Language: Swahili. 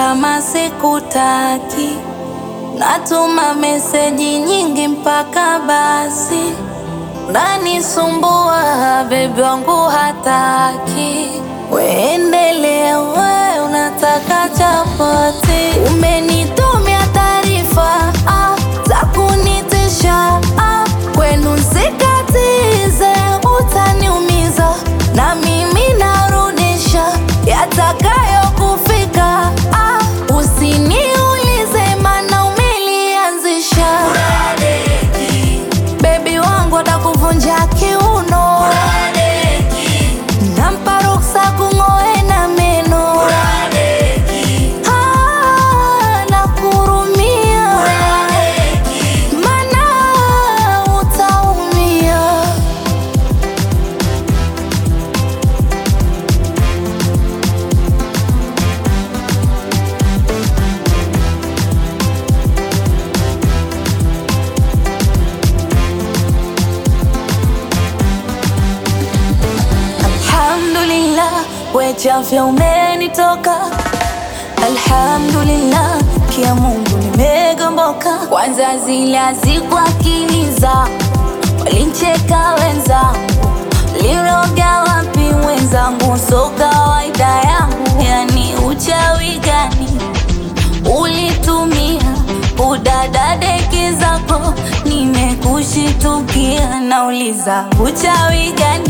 kama sikutaki, natuma meseji nyingi mpaka basi nanisumbua, bebi wangu hataki. Weendelea we, unataka chapati, umenitumia taarifa ah, za kunitisha ah, kwenu nsikatize, utaniumiza na mimi narudisha yatakayokufika. Ah, usiniulize mana umelianzisha. Bebi wangu atakuvunja kiuno, nampa ruksa kung'oe na meno. Ah, nakurumia, mana utaumia. Alhamdulillah, wechafya umenitoka. Alhamdulillah, kia Mungu nimegomboka. Kwanza zile hazikuakiliza, walincheka wenzangu, liroga wapi wenzangu, so kawaida yangu, yani uchawi gani ulitumia udadadeki zako, nimekushitukia, nauliza uchawi gani